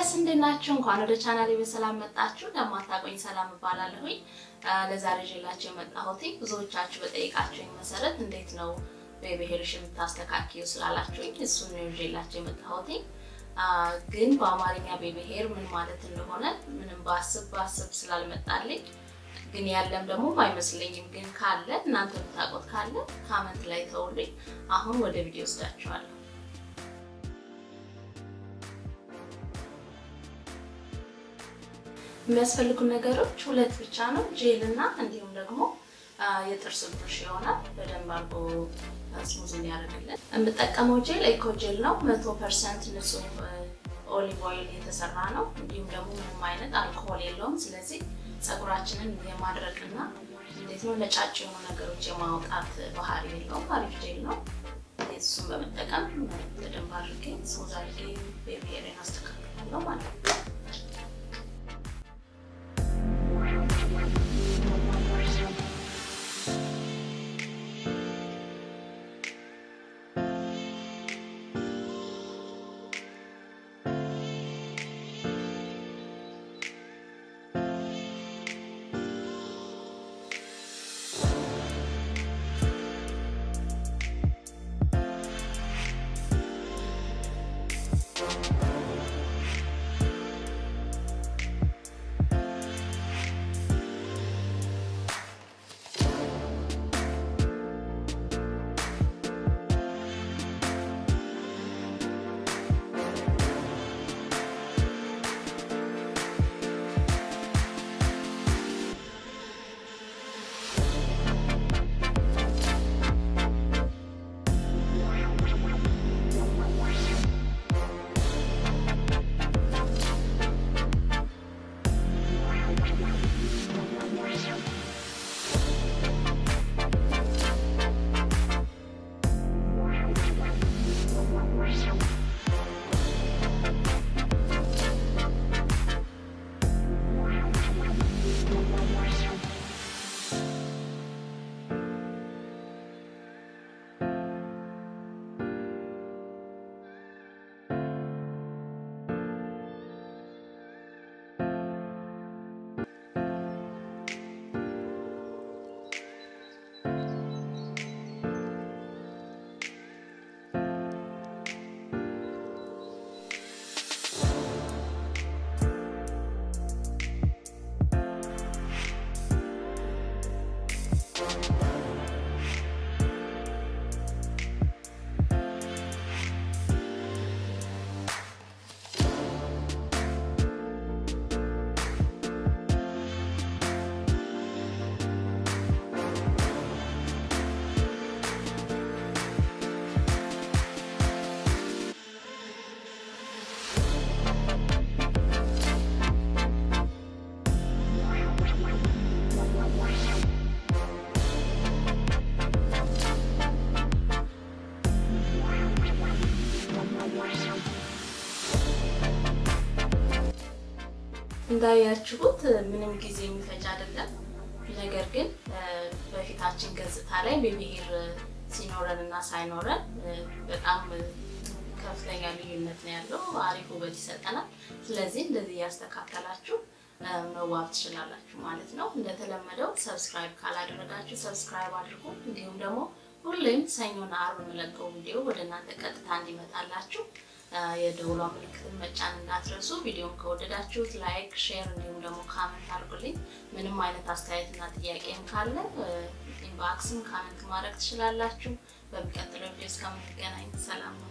ጋይስ እንዴት ናችሁ? እንኳን ወደ ቻናሌ በሰላም መጣችሁ። ለማታቆኝ ሰላም እባላለሁኝ። ለዛሬ ይዤላችሁ የመጣሁት ብዙዎቻችሁ በጠይቃችሁኝ መሰረት እንዴት ነው ቤቢ ሄርሽ የምታስተካክዩ ስላላችሁኝ እሱን ነው ይዤላችሁ የመጣሁት። ግን በአማርኛ ቤቢ ሄር ምን ማለት እንደሆነ ምንም ባስብ ባስብ ስላልመጣልኝ ግን ያለም ደግሞ አይመስለኝም። ግን ካለ እናንተ የምታውቁት ካለ ካመንት ላይ ተውልኝ። አሁን ወደ ቪዲዮ ወስዳችኋለሁ። የሚያስፈልጉ ነገሮች ሁለት ብቻ ነው፣ ጄል እና እንዲሁም ደግሞ የጥርስ ብሩሽ ይሆናል። በደንብ አድርጎ ስሙዝ እንዲያደርግልን የምጠቀመው ጄል ኤኮ ጄል ነው። መቶ ፐርሰንት ንጹህ ኦሊቭ ኦይል የተሰራ ነው። እንዲሁም ደግሞ ምንም አይነት አልኮሆል የለውም። ስለዚህ ፀጉራችንን የማድረቅና እንዴት ነው ነጫጭ የሆኑ ነገሮች የማውጣት ባህሪ የለውም። አሪፍ ጄል ነው። እሱን በመጠቀም በደንብ አድርጌ ስሙዝ አድርጌ ቤቢ ሄሬን አስተካክላለሁ ማለት ነው። እንዳያችሁት ምንም ጊዜ የሚፈጅ አይደለም። ነገር ግን በፊታችን ገጽታ ላይ ቤቢ ሄር ሲኖረን እና ሳይኖረን በጣም ከፍተኛ ልዩነት ነው ያለው። አሪፍ ውበት ይሰጠናል። ስለዚህ እንደዚህ እያስተካከላችሁ መዋብ ትችላላችሁ ማለት ነው። እንደተለመደው ሰብስክራይብ ካላደረጋችሁ ሰብስክራይብ አድርጉ። እንዲሁም ደግሞ ሁሌም ሰኞና አርብ የምለቀው ቪዲዮ ወደ እናንተ ቀጥታ እንዲመጣላችሁ የደውሏ ምልክትን መጫን እንዳትረሱ። ቪዲዮን ከወደዳችሁት ላይክ፣ ሼር እንዲሁም ደግሞ ካመንት አድርጉልኝ። ምንም አይነት አስተያየትና ጥያቄም ካለ ኢንባክስም ካመንት ማድረግ ትችላላችሁ። በሚቀጥለው ቪዲዮ እስከምንገናኝ ሰላም ነው።